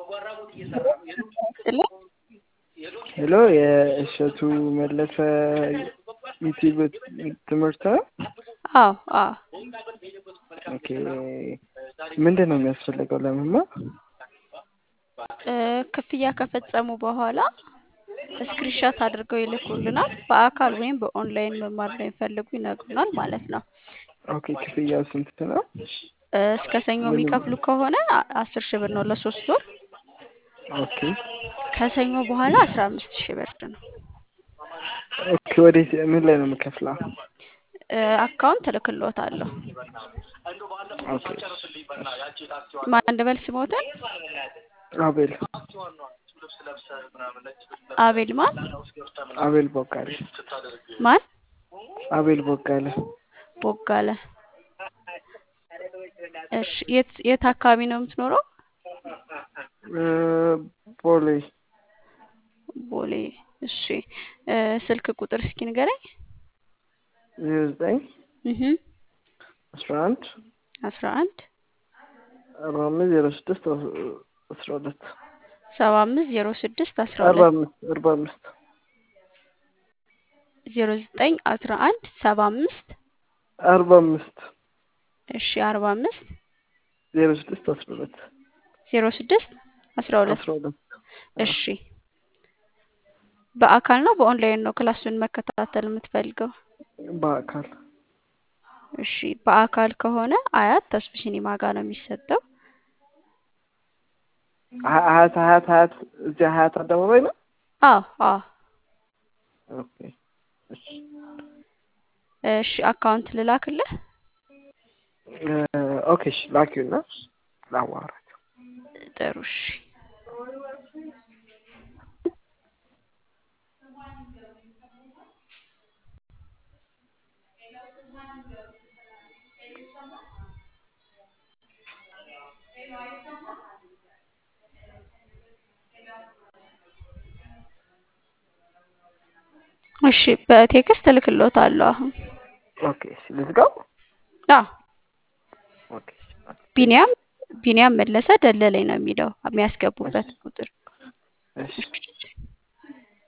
ሄሎ የእሸቱ መለሰ ዩቲዩብ ትምህርት ነው? አዎ አዎ ኦኬ ምንድን ነው የሚያስፈልገው ለመማር? እ ክፍያ ከፈጸሙ በኋላ ስክሪንሻት አድርገው ይልኩልናል። በአካል ወይም በኦንላይን መማር እንደሚፈልጉ ይነግሩናል ማለት ነው። ኦኬ ክፍያው ስንት ነው? እ እስከ ሰኞ የሚከፍሉ ከሆነ አ- አስር ሺህ ብር ነው ለሶስት ወር። ኦኬ ከሰኞ በኋላ አስራ አምስት ሺህ ብር ነው። ኦኬ ወዴት ምን ላይ ነው የምከፍለው? እ አካውንት እልክልዎታለሁ። ኦኬ ማን ልበል ስሞትን? አቤል አቤል ማን አቤል ቦጋለ ማን? አቤል ቦጋለ ቦጋለ። እሺ የት የት አካባቢ ነው የምትኖረው? እ ቦሌ ቦሌ። እሺ እ ስልክ ቁጥር እስኪ ንገረኝ። ዜሮ ዘጠኝ እህ አስራ አንድ አስራ አንድ አርባ አምስት ዜሮ ስድስት አስራ ሁለት ሰባ አምስት ዜሮ ስድስት አስራ አርባ ሁለት አምስት አርባ አምስት ዜሮ ዘጠኝ አስራ አንድ ሰባ አምስት አርባ አምስት እሺ አርባ አምስት ዜሮ ስድስት አስራ ሁለት ዜሮ ስድስት አስራ ሁለት አስራ ሁለት እሺ በአካል ነው በኦንላይን ነው ክላሱን መከታተል የምትፈልገው? በአካል እሺ በአካል ከሆነ አያት ተስፍ ሲኒማ ጋር ነው የሚሰጠው። ሀ- ሀያት ሀያት ሀያት እዚያ ሀያት አደባባይ ነው። አዎ አዎ ኦኬ እሺ እሺ አካውንት ልላክልህ? እ ኦኬ እሺ ላኪውና ላዋራቸው። ጥሩ እሺ እሺ በቴክስት እልክልዎታለሁ አሁን። ኦኬ እሺ ልዝጋው። አዎ ኦኬ እሺ ቢኒያም ቢኒያም መለሰ ደለለኝ ነው የሚለው የሚያስገቡበት ቁጥር። እሺ